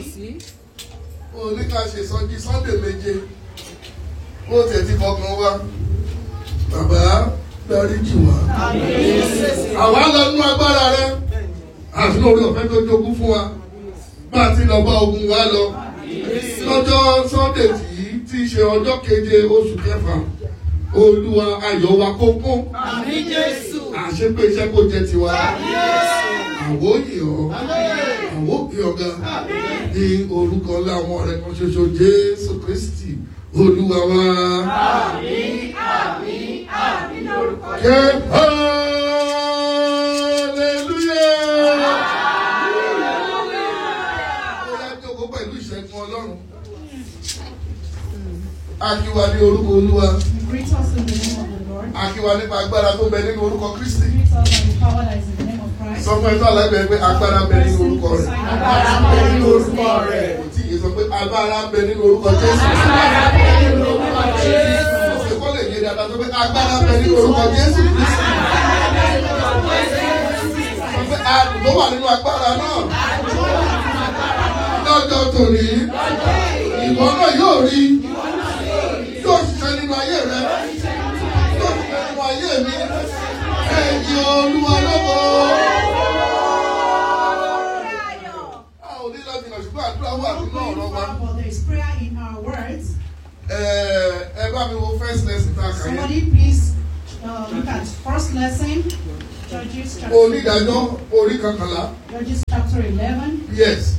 ó ní ká ṣe sọjí sunday méje ó tiẹ̀ ti fọkàn wá bàbá dáríjì wá. àwa lọ nú agbára rẹ àti lórí ọ̀fẹ́ tó jogún fún wa bá a ti lọ bá ogun wa lọ lọ́jọ́ sunday tí tí í ṣe ọjọ́ keje oṣù kẹfà olúwa ayọ̀ wa kó kún àṣepé iṣẹ́ kó jẹ́ tiwa àwọ̀ yìí ọ́ àwọ̀ òkè ọ̀gá ní orúkọ ńlá àwọn ọ̀rẹ́ kan ṣoṣo jésù kristi olúwa wa. ké hallelujah. ó yá jókòó pẹ̀lú ìṣẹ́gun ọlọ́run. Akíwa ní orúkọ olúwa. Greet us in the name of the Lord. Akíwa nípa agbára tó bẹ nínú orúkọ Kristi. Greet us by the power that is in the name of Christ. Sọ fún ẹ tó àlàyé pé agbára bẹ nínú orúkọ rẹ̀. Agbára ń bẹ nínú orúkọ rẹ̀. Kò tí ì sọ pé agbára bẹ nínú orúkọ Jésù. Ṣé kó lè yé dáadáa sọ pé agbára bẹ nínú orúkọ Jésù Kristi? Sọ pé àdùn tó wà nínú agbára náà. Lọ́jọ́ tòní, ìwọ náà yóò rí. Yóò ṣiṣẹ́ nínú ayé rẹ̀. Yóò ṣiṣẹ́ nínú ayé mi. Ẹ̀yin olúwa lọ́wọ́. A ò ní láti nà ṣùgbọ́n àdúrà wà Not nínú going ọ̀rọ̀ wa. far, but there is prayer in our words. Ẹ ẹ bá mi wo first lesson tá a kà yẹn. Somebody please uh, look at first lesson, Judges chapter, Onídàájọ́ orí kankanlá. Judges chapter 11. Yes.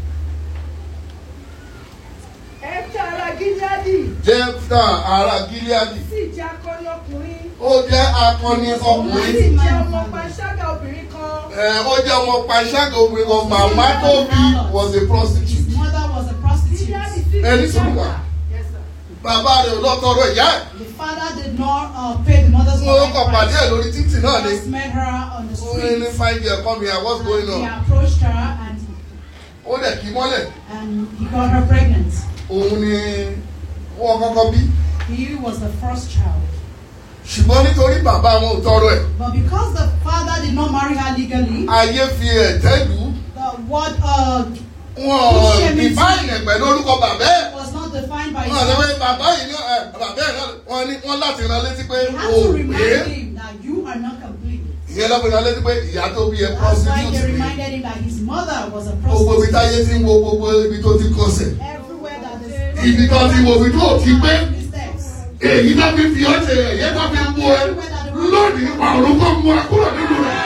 ẹ̀ka ara gíláàdì Jẹ́fta ará Gíleádì. sì jẹ́ akọni ọkùnrin Ó jẹ́ akọni ó sì ọkùnrin. jẹ́ ọmọ panṣágà obìnrin kan Ẹ ó jẹ́ ọmọ panṣágà obìnrin kan. Màmá tó bí was a His prostitute. mother was a prostitute. gíláàdì sì Ẹni jẹ́ sùn wà. Yes, sir. Bàbá rẹ̀ ò lọ tọrọ ìyá ẹ̀. The father did not uh, pay the mother's Mo kàn pàdé ẹ̀ lórí títì náà ni. Just met her on the Ó ní ní street. fine girl come here what's going He on? approached her and, Ó dẹ̀ kí mọ́lẹ̀. and he got her pregnant. Òun ni wọ́n kọ́kọ́ bí. He was the first child. Ṣùgbọ́n nítorí bàbá wọn ò tọrọ ẹ̀. But because the father did not marry her legally, Ayé fi ẹ̀tẹ́ lù ú. the word uh, Wọ́n define ẹ̀ pẹ̀lú orúkọ bàbá ẹ̀. was not defined by his Wọ́n sọ pé father. bàbá yìí ní ẹ̀ bàbá ẹ̀ náà wọ́n ní wọ́n láti rán létí pé They had o to pé remind him that you are not complete. ìyẹn lọ́pọ̀ rán létí pé ìyá tó bí ẹ That's why prostitute they ni. reminded him that his mother was a Gbogbo ibi táyé prostitute. ti ń wo gbogbo ibi tó ti kọsẹ̀. Everywhere that the Ibi tó ti wo ibi tó ti gbé. mistakes. Èyí tó fi fi ọ́ ṣe ẹ̀yẹ tó fi mú ẹ. Lónìí ọ̀run kò mú ẹ kúrò nínú rẹ̀.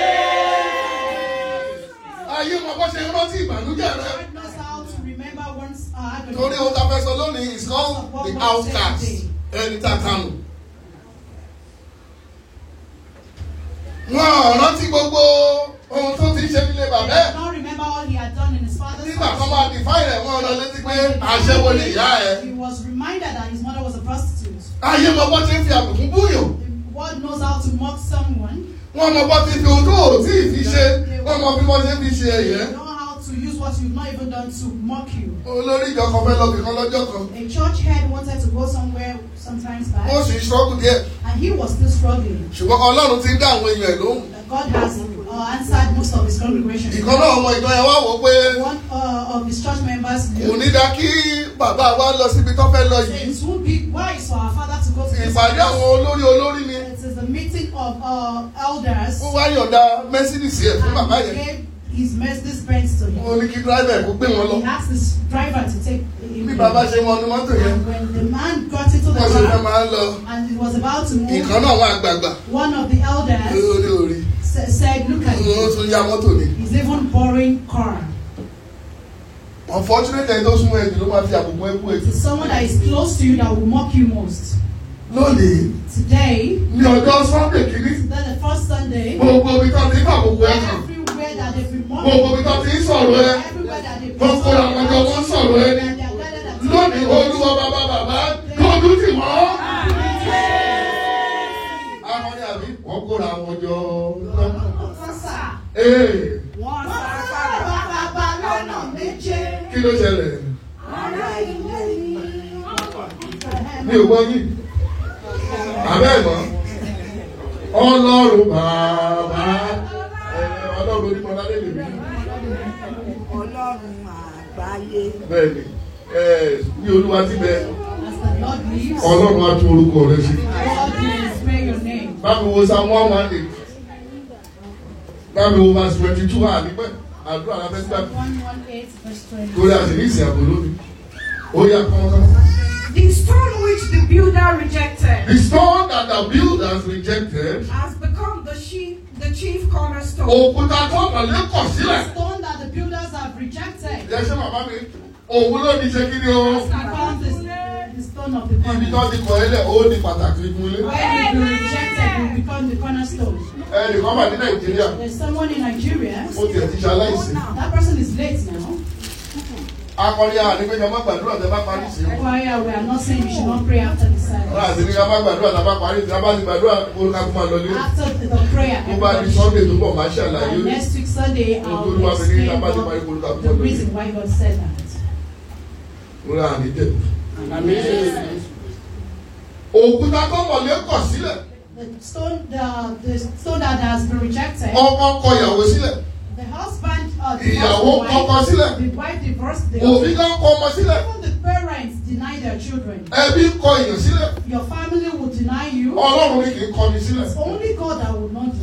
Ayé mọ bó ṣe rántí ìbànújẹ́ rẹ. God knows how to remember one's uh, agony. Torí ohun tá a fẹ́ sọ lónìí is called the outcast. Ẹni tá a kanu. Wọ́n rántí gbogbo ohun tó ti ṣe nílé bàbá ẹ̀. He don't remember all he had done in his father's Nígbà kan house. máa define rẹ̀ wọ́n rán létí pé aṣẹ́wó ni ìyá ẹ̀. He was reminded that his mother was a prostitute. Ayé mọ bó ṣe ń fi àbùkù búyàn. The world knows how to mock someone. Wọ́n mọ bó ti fi ohun tó ò tí ì fi ṣe. Wọ́n mọ bí wọ́n ṣe ń fi ṣe ẹ̀yẹ́. They know how to use what you've not even done to mock you. Olórí ìjọ kan fẹ́ lọ bìkan lọ́jọ́ kan. A church head wanted to go somewhere sometimes back, Ó sì ń ṣọ́kù díẹ̀. and he was still struggling. Ṣùgbọ́n Ọlọ́run ti ń dá àwọn èèyàn ẹ̀ lóhùn. God has uh, answered most of his congregation. Ìkan náà ọmọ ìjọ yẹn wá wò ó pé One uh, of his church members kò ní dá kí bàbá wa lọ síbi tó fẹ́ lọ said yìí. it would be wise for our father to go to this Ìpàdé place. àwọn olórí olórí ni. It is a meeting of uh, elders. Ó wá yọ̀ǹda Mercedes ẹ̀ fún bàbá And yẹn. he gave his Mercedes Benz to him. Ó ní kí dráìvà ẹ̀ kó gbé wọn lọ. He asked his driver to take him. Bí bàbá ṣe wọnú mọ́tò yẹn, And when the man got into the wọ́n ṣe fẹ́ car máa ń lọ. and he was about to move, Ìkan náà àwọn àgbààgbà one of the elders lórí orí. sa- said, "Look at Ó him. tún ya mọ́tò ni. He's even borrowing car." Unfortunately ẹni tó súnmọ́ ẹ̀jù ló máa fi àbùkù ẹ̀kú It ètò. is someone that is close to you that will mock you most. Lónìí, Today, ní ọjọ́ Sunday kìíní, then the first Sunday, gbogbo ibi tó ti ń fàbùkù ẹ̀ kàn. everywhere that they've been Gbogbo mocking, ibi tó ti ń sọ̀rọ̀ ẹ. everywhere that they've Wọ́n kóra wọn jọ wọ́n sọ̀rọ̀ ẹ ní. and they are gathered at Lónìí olúwa bàbá bàbá lójú tì wọ́n. Àwọn ni àbí wọ́n kóra wọn jọ. Ee, wọ́n sá bàbá lọ́nà méje kí ló ṣẹlẹ̀? ará ilé ni Mi ò gbọ́ yìí. Àbẹ́ ẹ̀gbọ́n. Ọlọ́run bàbá. Ẹ, Ọlọ́run onímọ̀ládé lè mí. Ọlọ́run àgbáyé. bẹ́ẹ̀ni ẹ ní olúwa ti bẹ As the Lord lives, ọlọ́run á tún orúkọ rẹ ṣe. God will spare your name. báwo wo psalm one one eight báwo wo verse twenty two à nípẹ́ àdúrà la fẹ́ gbà Psalm 118, verse 20. torí a sì ní ìsìn àbò lónìí ó yà kọ́ńtà. The stone which the builder rejected the stone that the builders rejected has become the chief, the chief cornerstone. òkúta tó ọ̀lẹ́ kọ̀ sílẹ̀. Stone that the builders have rejected. ẹ ṣe bàbá mi òun ló ní ṣe kí ni o. Has become the, the stone of the ibi tó corner. ti kọ̀ ẹ́ lẹ̀ ó ní pàtàkì fún ilé. When you be rejected, you become the cornerstone. ẹnìkan wà ní nàìjíríà There's someone in Nigeria. ó tiẹ̀ ti ṣaláìsí. That person is late now. akọni a ní pé ká má gbàdúrà tẹ bá parí sí i. Choir, we are not saying you should not pray after the wọ́n àti ní service. ká má gbàdúrà tá a bá parí sí i. a bá ti gbàdúrà kó ká kó máa lọ lé. After the, the prayer, tó bá di everybody sunday should tó bọ̀ máa ṣàlàyé And next week Sunday, Ohun I'll tó Olúwa fi ní explain ká bá ti parí kó ká God, kó the máa lọ lé. reason why God said that. mo rà ní tẹ̀. òkúta tó mọ̀lé kọ̀ sílẹ̀ The stone, the, the stone that has been rejected, ọkọ kọ ìyàwó sílẹ̀ the husband, uh, ìyàwó divorced the kọkọ wife, sílẹ̀ the wife divorced the òbí husband. kan kọ ọmọ sílẹ̀ Even the parents deny their children. ẹbí kọ èèyàn sílẹ̀ Your family will deny you. ọlọ́run ní kì í kọni sílẹ̀. It's only God that will not